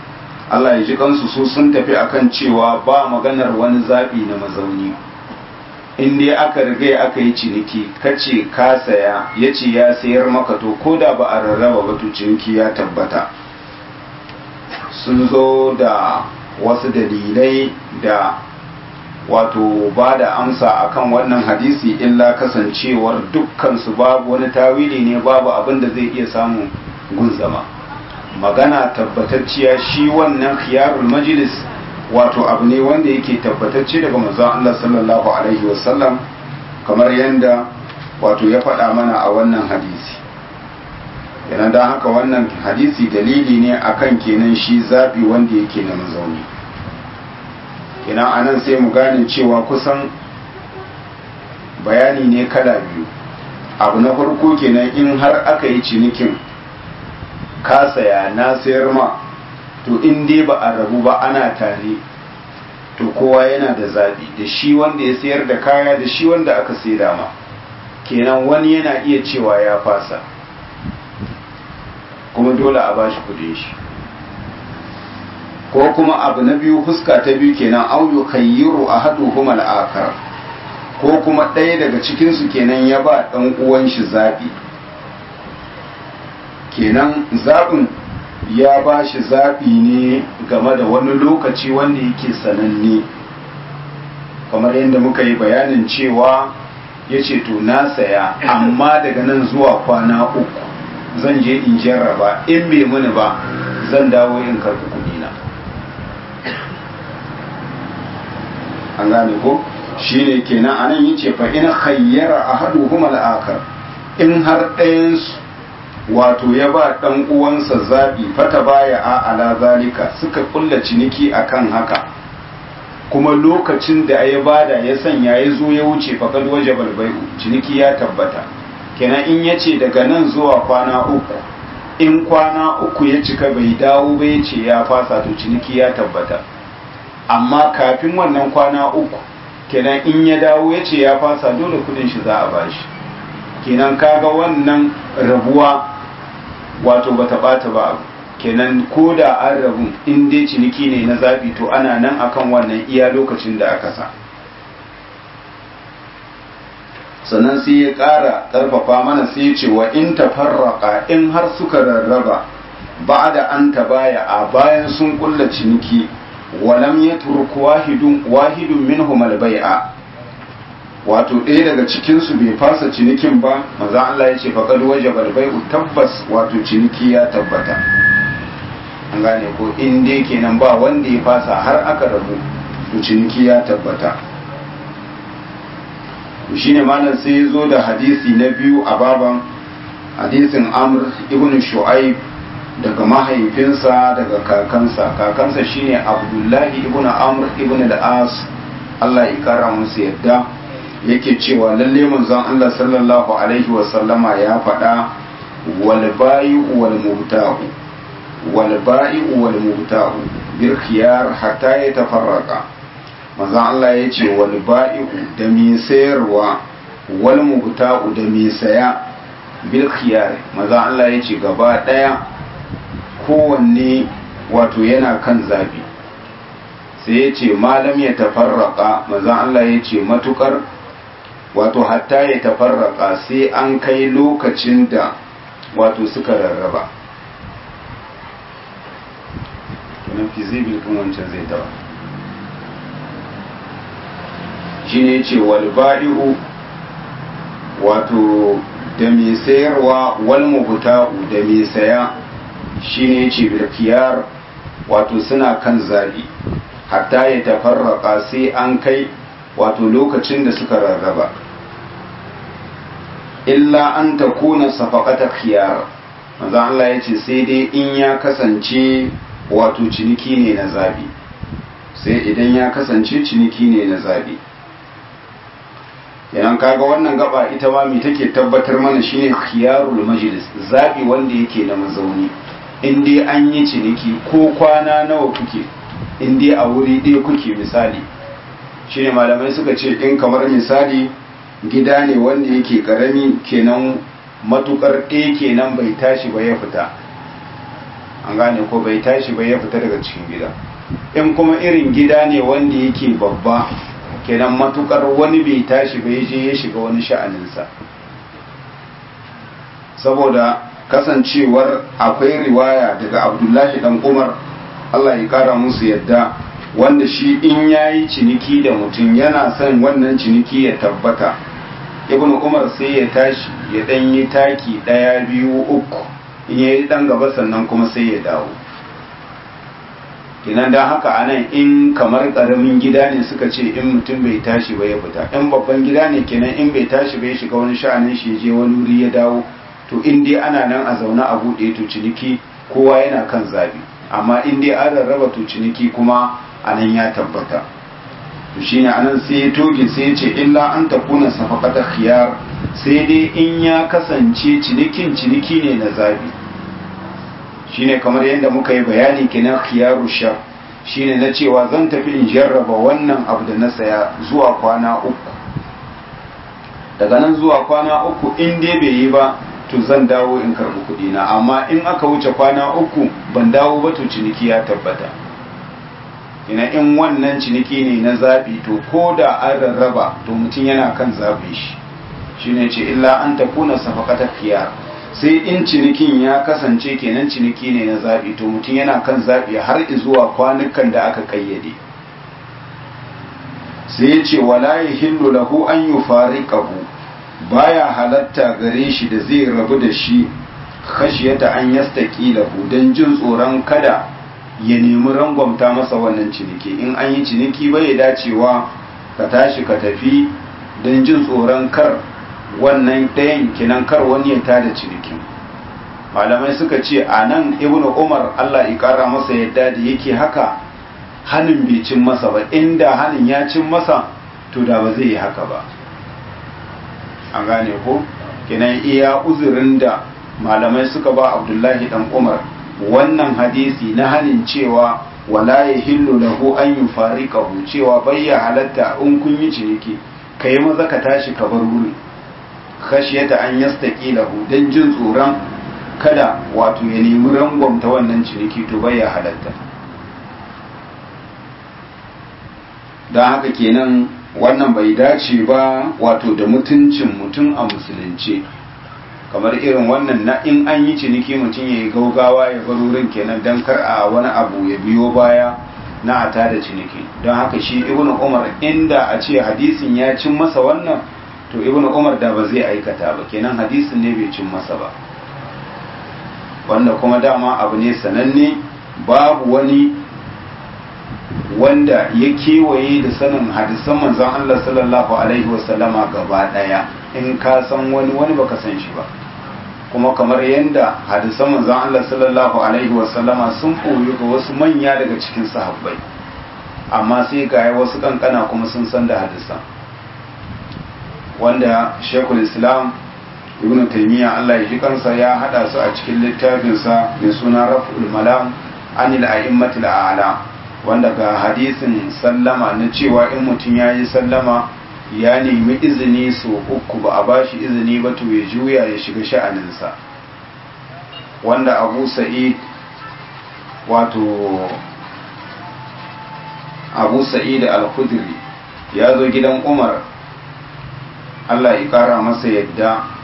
Allah ya ji kansu su sun tafi akan cewa ba maganar wani zaɓi na mazauni in dai aka riga aka yi ciniki kace ka saya ya ce ya sayar maka to ko da ba a rarraba ba to ciniki ya tabbata sun zo da wasu dalilai da wato ba da amsa akan wannan hadisi illa kasancewar dukkan su babu wani tawili ne babu abin da zai iya samun gunzama magana tabbatacciya shi wannan khiyarul majlis wato abu ne wanda yake tabbatacce daga manzon Allah sallallahu alaihi wasallam kamar yadda wato ya faɗa mana a wannan hadisi yana don haka wannan hadisi dalili ne akan kenan shi zaɓi wanda yake na mazauni kenan anan sai mu gane cewa kusan bayani ne kala biyu abu na farko kenan in har aka yi cinikin ka saya na sayar ma to in dai ba a rabu ba ana tare to kowa yana da zaɓi da shi wanda ya sayar da kaya da shi wanda aka saida ma kenan wani yana iya cewa ya fasa kuma dole a bashi kudin shi ko kuma abu na biyu fuska ta biyu kenan au yukayyiru ahaduhum al-akhar ko kuma ɗaya daga cikin su kenan ya ba dan uwan shi zabi kenan zabin ya ba shi zabi ne game da wani lokaci wanda yake sananne kamar yadda muka yi bayanin cewa ya ce to na saya amma daga nan zuwa kwana uku zan je in jarraba in bai mini ba zan dawo in karɓi kuɗina an gane ko shine kenan anan yace fa in khayyara ahaduhum al-akhar in har ɗayan wato ya ba dan uwansa zabi fata baya a ala zalika suka kulla ciniki akan haka kuma lokacin da ya bada ya sanya ya zo ya wuce fakad wajabal bai'u ciniki ya tabbata kenan in yace daga nan zuwa kwana uku in kwana uku ya cika bai dawo ba ya ce ya fasa to ciniki ya tabbata amma kafin wannan kwana uku kenan in ya dawo ya ce ya fasa dole kudin shi za a bashi kenan kaga wannan rabuwa wato bata bata ba kenan ko da an rabu in dai ciniki ne na zabi to ana nan akan wannan iya lokacin da aka sa sannan sai ya ƙara ƙarfafa mana sai ya ce wa in tafarraka in har suka rarraba ba da an baya a bayan sun kulla ciniki walam ya turku wahidun wahidun minhum albai'a wato ɗaya daga cikin su bai fasa cinikin ba maza Allah ya ce faqad wajaba albai'u tabbas wato ciniki ya tabbata an gane ko in dai kenan ba wanda ya fasa har aka rabu to ciniki ya tabbata shine malam sai ya zo da hadisi na biyu a baban hadisin amr ibn shu'aib daga mahaifinsa daga kakansa kakansa shine abdullahi ibn amr ibn al-as Allah ya kara musu yadda yake cewa lalle manzon Allah sallallahu alaihi wa sallama ya faɗa wal bayu wal mubta'u wal bayu wal mubta'u bil khiyar hatta yatafarraqa manzon Allah ya ce wal bayu da mai sayarwa wal mubta'u da mai saya bil khiyar manzon Allah ya ce gaba daya kowanne wato yana kan zabi sai ya ce malam ya tafarraka manzan Allah ya ce matukar wato hatta ya tafarraka sai an kai lokacin da wato suka rarraba tunan fizibil kan wancan zai tawa shi ne ce walba'i'u wato da mai sayarwa wal mubta'u da mai saya shine ce bilkiyar wato suna kan zabi hatta ya tafarraka sai an kai wato lokacin da suka rarraba illa an ta kuna safaqata khiyar manzo Allah ya ce sai dai in ya kasance wato ciniki ne na zabi sai idan ya kasance ciniki ne na zabi idan kaga wannan gaba ita ma me take tabbatar mana shine khiyarul majlis zabi wanda yake na mazauni in dai an yi ciniki ko kwana nawa kuke in dai a wuri ɗaya kuke misali shine malamai suka ce in kamar misali gida ne wanda yake karami kenan matukar ɗaya kenan bai tashi ba ya fita an gane ko bai tashi bai ya fita daga cikin gida in kuma irin gida ne wanda yake babba kenan matukar wani bai tashi bai je ya shiga wani sha'aninsa saboda kasancewar akwai riwaya daga abdullahi dan umar allah ya kara musu yadda wanda shi in yayi ciniki da mutum yana son wannan ciniki ya tabbata ibn umar sai ya tashi ya dan yi taki daya biyu uku in yayi dan gaba sannan kuma sai ya dawo kinan dan haka anan in kamar karamin gida ne suka ce in mutum bai tashi ba ya fita in babban gida ne kenan in bai tashi bai shiga wani sha'anin shi je wani wuri ya dawo to in dai ana nan a zaune a buɗe to ciniki kowa yana kan zabi amma in dai an rarraba to ciniki kuma anan ya tabbata to shine anan sai ya toge sai ya ce illa an takuna safaqata khiyar sai dai in ya kasance cinikin ciniki ne na zabi shine kamar yadda muka yi bayani kenan khiyaru shar shine na cewa zan tafi in jarraba wannan abu da na saya zuwa kwana uku daga nan zuwa kwana uku in dai bai yi ba to zan dawo in karbi kuɗi na amma in aka wuce kwana uku ban dawo ba to ciniki ya tabbata ina in wannan ciniki ne na zaɓi to ko da an rarraba to mutum yana kan zaɓe shi shine ce illa an takuna safaqata khiyar sai in cinikin ya kasance kenan ciniki ne na zaɓi to mutum yana kan zaɓi har zuwa kwanukan da aka kayyade sai ya ce wala yahillu lahu an yufariqahu baya halatta gare shi da zai rabu da shi khashiyata an yastaqi lahu dan jin tsoron kada ya nemi rangwamta masa wannan ciniki in an yi ciniki bai dacewa ka tashi ka tafi don jin tsoron kar wannan ɗayan kinan kar wani ya tada cinikin malamai suka ce a nan ibn umar allah ya kara masa yadda da yake haka hannun bai cin masa ba inda hannun ya cin masa to da ba zai yi haka ba an gane ko kinan iya uzurin da malamai suka ba abdullahi dan umar wannan hadisi na hanin cewa wala ya hillu lahu an yi fariƙahu cewa bayya halatta in kun yi ciniki ka yi maza ka tashi ka bar wuri khashiyata an yastaqi lahu dan jin tsoron kada wato ya nemi rangwamta wannan ciniki to bayya halatta don haka kenan wannan bai dace ba wato da mutuncin mutum a musulunci kamar irin wannan na in an yi ciniki mutum ya yi gaugawa ya bar wurin kenan don kar a wani abu ya biyo baya na a tada ciniki don haka shi ibnu umar inda a ce hadisin ya cin masa wannan to ibnu umar da ba zai aikata ba kenan hadisin ne bai cin masa ba wanda kuma dama abu ne sananne babu wani wanda ya kewaye da sanin hadisan manzon Allah sallallahu alaihi wasallama gaba daya in ka san wani wani baka san shi ba kuma kamar yadda hadisan manzon Allah sallallahu alaihi wasallama sun koyi ga wasu manya daga cikin sahabbai amma sai ga wasu kankana kuma sun san da hadisan wanda Sheikhul Islam Ibn Taymiyyah Allah ya ji kansa ya hada su a cikin littafinsa mai suna Raf'ul Malam anil a'immatil a'la wanda ga hadisin sallama na cewa in mutum ya yi sallama ya nemi izini so uku ba a bashi izini ba to ya juya ya shiga sha'aninsa wanda abu sa'id wato abu sa'id al-khudri ya zo gidan umar allah ya kara masa yadda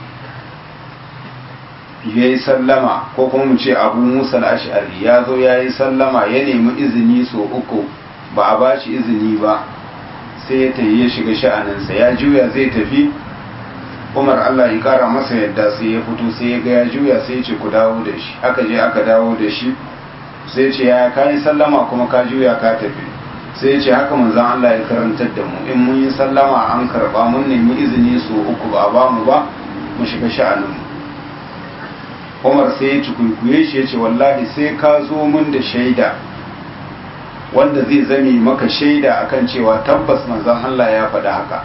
ya yi sallama ko kuma mu ce abu musa al-ash'ari ya zo ya yi sallama ya nemi izini so uku ba a bashi izini ba sai ya tafi ya shiga sha'aninsa ya juya zai tafi umar allah ya kara masa yadda sai ya fito sai ya ga ya juya sai ya ce ku dawo da shi aka je aka dawo da shi sai ce ya ka yi sallama kuma ka juya ka tafi sai ya ce haka manzon allah ya karantar da mu in mun yi sallama an karba mun nemi izini so uku ba a ba mu ba mu shiga sha'aninmu umar sai ya cikunkuye shi ya ce wallahi sai ka zo mun da shaida wanda zai zame maka shaida akan cewa tabbas manzon Allah ya faɗi haka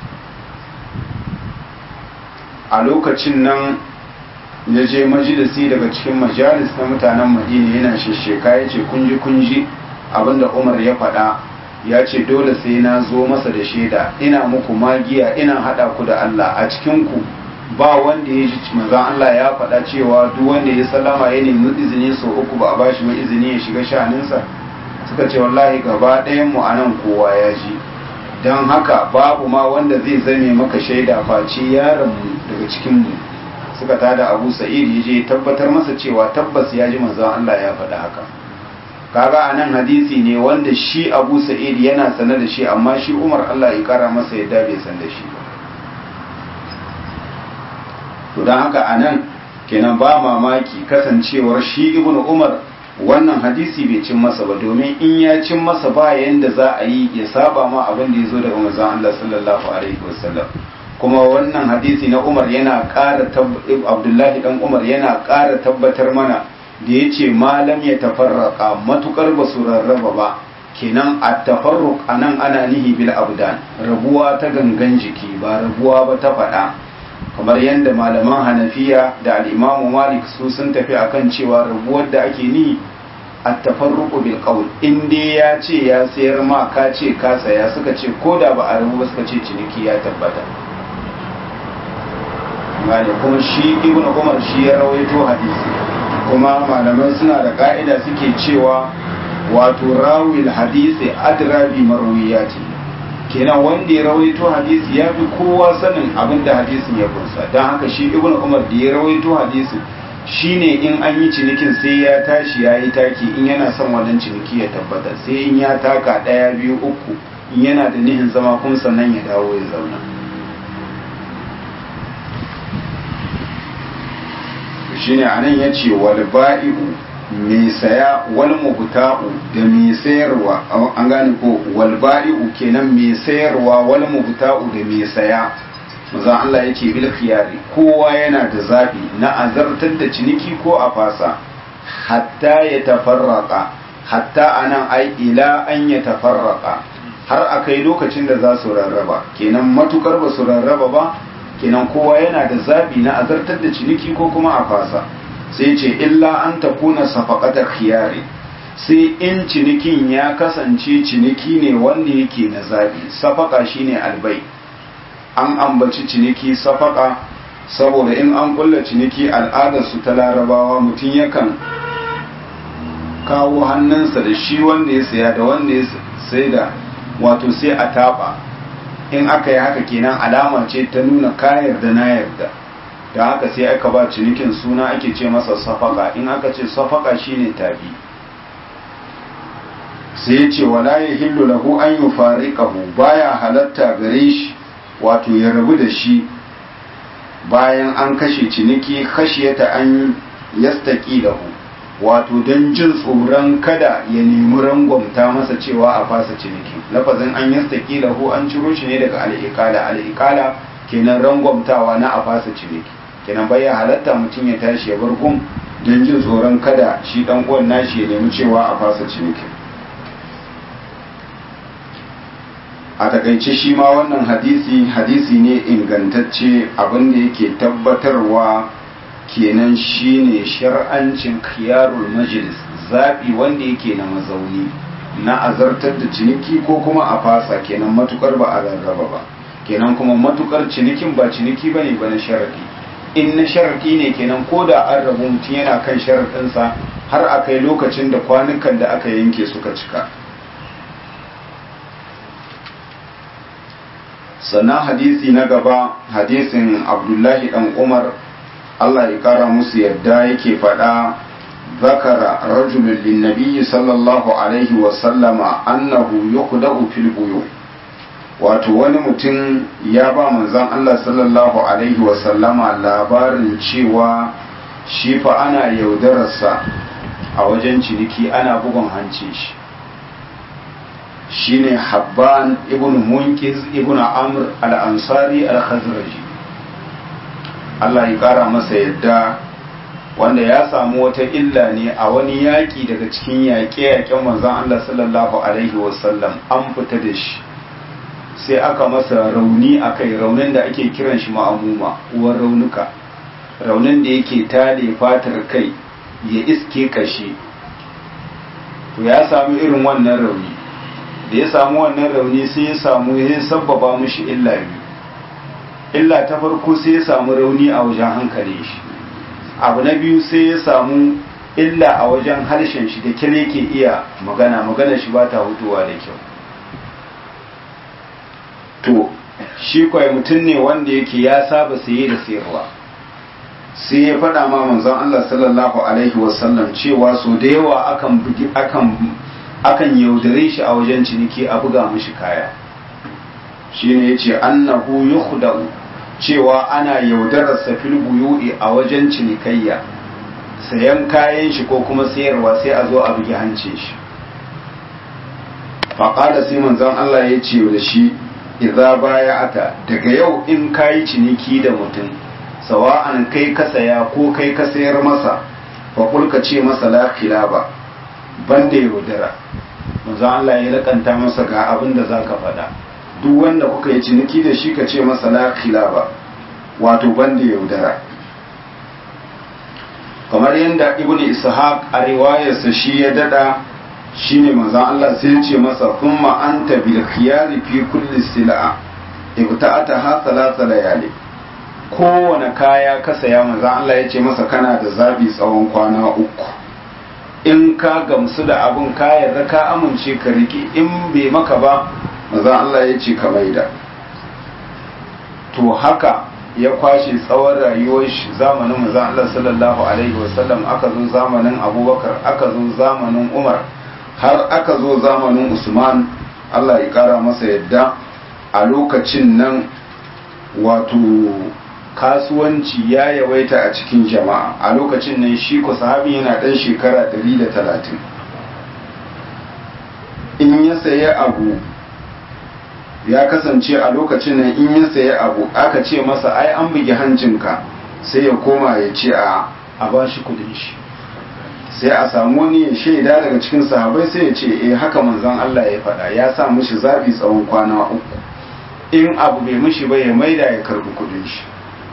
a lokacin nan ya je majalisi daga cikin majalis na mutanen madina yana shesheka ya ce kunji kunji abinda umar ya faɗa ya ce dole sai na zo masa da shaida ina muku magiya ina haɗa ku da Allah a cikinku ba wanda ya ji manzon Allah ya faɗa cewa duk wanda ya sallama ya nemi izini sau uku ba a bashi ba izini ya shiga sha'aninsa suka ce wallahi gaba ɗayan mu anan kowa ya ji don haka babu ma wanda zai zame maka shaida face yaron mu daga cikin mu suka tada Abu Sa'id ya je tabbatar masa cewa tabbas ya ji manzon Allah ya faɗa haka kaga anan hadisi ne wanda shi Abu Sa'id yana sane da shi amma shi Umar Allah ya kara masa yadda bai san da shi ba to don haka anan kenan ba mamaki kasancewar shi Ibn Umar wannan hadisi bai cin masa ba domin in ya cin masa ba yanda za a yi ya saba ma abin da ya zo daga manzon Allah sallallahu alaihi wasallam kuma wannan hadisi na Umar yana ƙara Abdullahi dan Umar yana ƙara tabbatar mana da ya ce malam ya tafarraka matukar ba su rarraba ba kenan a tafarruk a nan ana nihi bil abdan rabuwa ta gangan jiki ba rabuwa ba ta faɗa kamar yadda malaman hanafiya da al'imamu malik su sun tafi akan cewa rabuwar da ake nihi a tafarruku bil qawl in dai ya ce ya sayar ma ka ce ka saya suka ce ko da ba a rabu ba suka ce ciniki ya tabbata gane kuma shi ibnu umar shi ya rawaito hadisi kuma malamai suna da ka'ida suke cewa wato rawil hadisi adra bi marwiyati kenan wanda ya rawaito hadisi ya fi kowa sanin abin da hadisin ya kunsa don haka shi ibn umar da ya rawaito hadisi shine in an yi cinikin sai ya tashi ya yi taki in yana son wannan ciniki ya tabbata sai in ya taka ɗaya biyu uku in yana da nihin zama kuma sannan ya dawo ya zauna shine anan yace wal ba'i'u mai saya wal mubta'u da mai sayarwa an gane ko wal ba'i'u kenan mai sayarwa wal mubta'u da mai saya manzon Allah yace bil khiyari kowa yana da zabi na azartar da ciniki ko a fasa hatta ya tafarraka hatta anan ai ila an ya tafarraka har akai lokacin da za su rarraba kenan matukar ba su rarraba ba kenan kowa yana da zabi na azartar da ciniki ko kuma a fasa sai ce illa an ta kuna safaqatar khiyari sai in cinikin ya kasance ciniki ne wanda yake na zabi safaka shine albai an ambaci ciniki safaka saboda in an kulla ciniki al'adar su ta larabawa mutum yakan kawo hannunsa da shi wanda ya saya da wanda ya sai da wato sai a taba in aka yi haka kenan alama ce ta nuna ka yarda na yarda da haka sai aka ba cinikin suna ake ce masa safaka in aka ce safaka shine tabi sai ya ce wala ya hillu lahu an yi fariƙahu baya halatta gare shi wato ya rabu da shi bayan an kashe ciniki khashiyata an yastaki lahu wato don jin tsoron kada ya nemi rangwamta masa cewa a fasa ciniki lafazin an yastaki lahu an ciro shi ne daga al'iƙala al'iƙala kenan rangwamtawa na a fasa ciniki kenan bai ya halatta mutum ya tashi ya bar gun don jin tsoron kada shi dan uwan nashi ya nemi cewa a fasa ciniki a takaice shi ma wannan hadisi hadisi ne ingantacce abinda yake tabbatarwa kenan shine shar'ancin khiyarul majlis zaɓi wanda yake na mazauni na azartar da ciniki ko kuma a fasa kenan matukar ba a rarraba ba kenan kuma matukar cinikin ba ciniki bane ba na sharadi in na sharadi ne kenan ko da an rabu mutum yana kan sharadinsa har a kai lokacin da kwanukan da aka yanke suka cika sannan hadisi na gaba hadisin abdullahi dan umar allah ya kara musu yadda yake faɗa zakara rajulun linnabi sallallahu alaihi wasallama annahu yuqda'u fil buyu wato wani mutum ya ba manzon allah sallallahu alaihi wasallama labarin cewa shi fa ana yaudararsa a wajen ciniki ana bugun hancin shi shine habban ibn munkiz ibn amr al-ansari al-khazraji Allah ya kara masa yadda wanda ya samu wata illa ne a wani yaƙi daga cikin yaƙe-yaƙen manzon Allah sallallahu alaihi wasallam an fita da shi sai aka masa rauni akai raunin da ake kiran shi ma'amuma uwar raunuka raunin da yake tale fatar kai ya iske kashi to ya samu irin wannan rauni da ya samu wannan rauni sai ya samu ya sabbaba mushi illa biyu illa ta farko sai ya samu rauni a wajen hankalin shi abu na biyu sai ya samu illa a wajen harshen shi da kyale ke iya magana magana shi ba ta hutuwa da kyau to shi kwai mutum ne wanda yake ya saba saye da sayarwa sai ya faɗa ma manzon Allah sallallahu alaihi wasallam cewa so da yawa akan akan akan yaudare shi a wajen ciniki a buga mishi kaya shine yace annahu yukhda'u cewa ana yaudarar fil buyu'i a wajen cinikayya sayan kayan shi ko kuma sayarwa sai a zo a bugi hancin shi faƙada sai manzon Allah ya ce da shi idza baya'ata daga yau in kayi ciniki da mutum sawa'an kai ka saya ko kai ka sayar masa fa ka ce masa la khilaba banda yaudara manzon Allah ya lakanta masa ga abin da zaka faɗa duk wanda kuka yi ciniki da shi ka ce masa la khilaba wato banda yaudara kamar yadda ibnu ishaq a riwayarsa shi ya dada shine manzon Allah sai ya ce masa thumma anta bil khiyari fi kulli sil'a ibta'ata ha thalatha layali kowane kaya ka saya manzon Allah ya ce masa kana da zabi tsawon kwana uku in ka gamsu da abun ka yarda ka amince ka rike in bai maka ba manzon Allah ya ce ka maida to haka ya kwashe tsawon rayuwar shi zamanin manzon Allah sallallahu alaihi wasallam aka zo zamanin Abubakar aka zo zamanin Umar har aka zo zamanin Usman Allah ya kara masa yadda a lokacin nan wato kasuwanci ya yawaita a cikin jama'a a lokacin nan shi ku sahabi yana ɗan shekara 130 in ya sayi abu ya kasance a lokacin nan in ya sayi abu aka ce masa ai an bugi hancinka sai ya koma ya ce a a ba shi kudin shi sai a samu wani ya shaida daga cikin sahabai sai ya ce eh haka manzon Allah ya faɗa ya sa mishi zabi tsawon kwana uku in abu bai mishi ba ya maida ya karbi kudin shi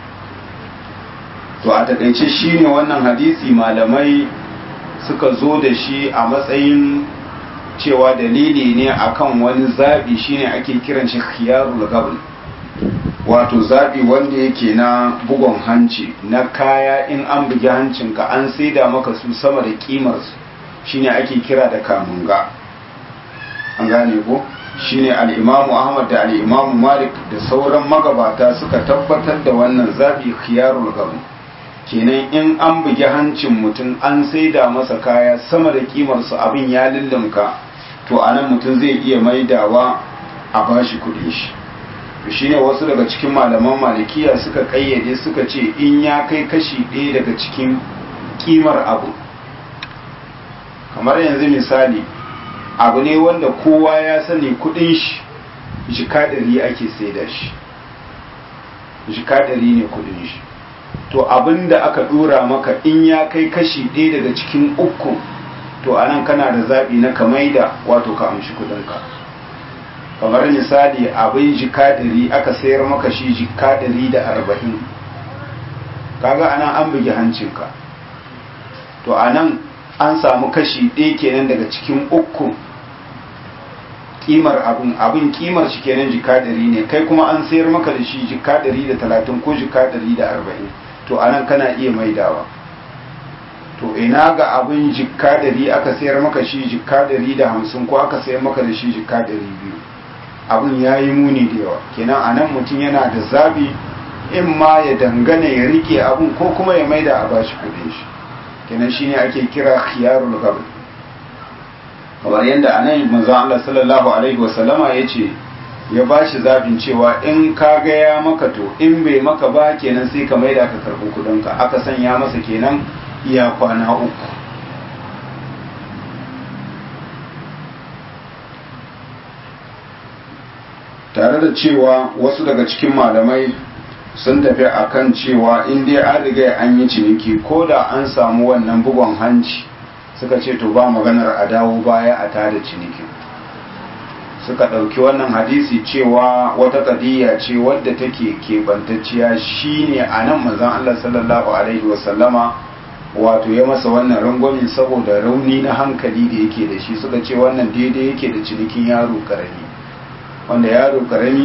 to a takaice shine wannan hadisi malamai suka zo da shi a matsayin cewa dalili ne akan wani zabi shine ake kiran shi khiyarul gabl wato zabi wanda yake na bugon hanci na kaya in an bugi hancinka an saida maka su sama da kimar su shine ake kira da kamunga an gane ko shine al-imamu ahmad da al-imamu malik da sauran magabata suka tabbatar da wannan zabi khiyarul gabl kenan in an bugi hancin mutum an saida masa kaya sama da kimar su abin ya lullunka to anan mutum zai iya maidawa a bashi kudin shi to shine wasu daga cikin malaman malikiya suka kayyade suka ce in ya kai kashi ɗaya daga cikin kimar abu kamar yanzu misali abu ne wanda kowa ya sani kudin shi jika ɗari ake saida shi jika ɗari ne kudin shi to abin da aka dora maka in ya kai kashi ɗaya daga cikin uku to anan kana da zaɓi na ka maida wato ka amshi kuɗinka kamar misali abin jika ɗari aka sayar maka shi jika ɗari da arba'in kaga anan an bugi hancinka to anan an samu kashi ɗaya kenan daga cikin uku kimar abin abin kimar shi kenan jika ɗari ne kai kuma an sayar maka da shi jika ɗari da talatin ko jika ɗari da arba'in to anan kana iya maidawa to ina ga abin jikka dari aka sayar maka shi jikka dari da hamsin ko aka sayar maka da shi jikka dari biyu abin ya yi muni da yawa kenan anan mutum yana da zabi in ma ya dangane ya rike abin ko kuma ya maida a bashi kudin shi kenan shine ake kira khiyarul gabr kamar yadda anan manzo Allah sallallahu alaihi wasallama yace ya ba shi zaɓin cewa in ka gaya maka to in bai maka ba kenan sai ka maida ka karɓi kuɗinka aka sanya masa kenan iya kwana uku tare da cewa wasu daga cikin malamai sun tafi akan cewa in dai an riga an yi ciniki ko da an samu wannan bugon hanci suka ce to ba maganar a dawo baya a tada cinikin suka ɗauki wannan hadisi cewa wata ƙadiyya ce wadda take keɓantacciya shine a nan manzon Allah sallallahu alaihi wasallama wato ya masa wannan rangwamin saboda rauni na hankali da yake da shi suka ce wannan daidai yake da cinikin yaro karami wanda yaro karami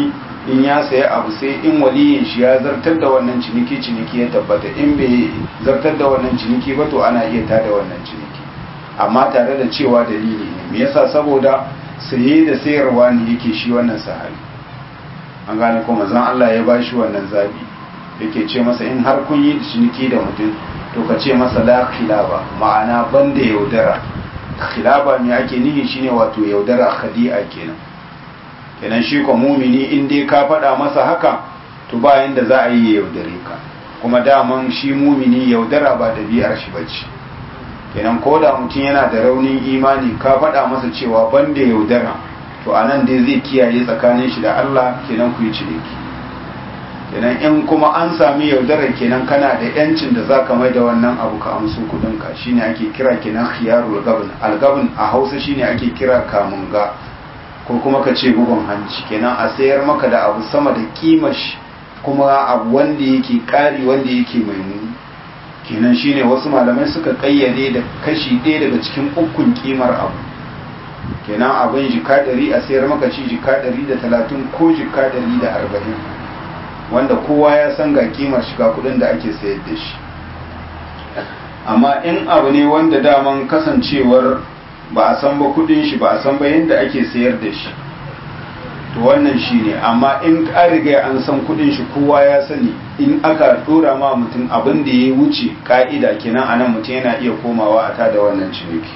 in ya saya abu sai in waliyin shi ya zartar da wannan ciniki ciniki ya tabbata in bai zartar da wannan ciniki ba to ana iya tada wannan ciniki amma tare da cewa dalili ne me yasa saboda saye da sayarwa ne yake shi wannan sahabi an gane ko manzon Allah ya ba shi wannan zabi yake ce masa in har kun yi ciniki da mutum to ka ce masa la khilaba ma'ana banda yaudara khilaba me ake nihi shine wato yaudara khadi'a kenan kenan shi ko mumini in dai ka faɗa masa haka to ba yanda za a yi ya yaudare ka kuma daman shi mumini yaudara ba ɗabi'ar shi bace kenan ko da mutum yana da raunin imani ka faɗa masa cewa banda yaudara to a nan dai zai kiyaye tsakanin shi da Allah kenan ku yi ciniki kenan in kuma an sami yaudara kenan kana da yancin da za ka mai da wannan abu ka amsu kudin ka shine ake kira kenan khiyarul gabn algabn a hausa shine ake kira kamunga ko kuma ka ce bugun hanci kenan a sayar maka da abu sama da kimar shi kuma abu wanda yake kari wanda yake mai muni kenan shine wasu malamai suka kayyade da kashi ɗaya daga cikin ukun kimar abu kenan abin jika ɗari a sayar maka shi jika ɗari da talatin ko jika ɗari da arba'in wanda kowa ya san ga kimar shiga kuɗin da ake sayar da shi amma in abu ne wanda daman kasancewar ba a san ba kuɗin shi ba a san ba yadda ake sayar da shi to wannan shi ne amma in an riga an san kudin shi kowa ya sani in aka dora ma mutum abin da ya wuce ka'ida kenan anan mutum yana iya komawa a tada wannan ciniki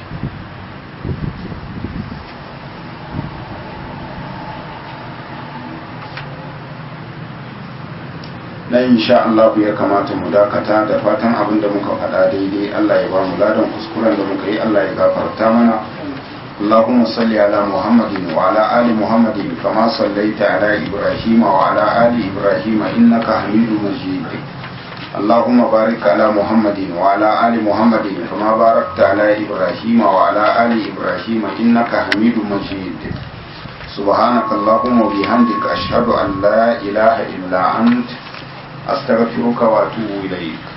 na insha Allah ya kamata mu dakata da fatan abin da muka faɗa daidai Allah ya ba mu ladan kuskuren da muka yi Allah ya gafarta mana اللهم صل على محمد وعلى آل محمد كما صليت على إبراهيم وعلى آل إبراهيم إنك حميد مجيد اللهم بارك على محمد وعلى آل محمد كما باركت على إبراهيم وعلى آل إبراهيم إنك حميد مجيد سبحانك اللهم وبحمدك أشهد أن لا إله إلا أنت أستغفرك وأتوب إليك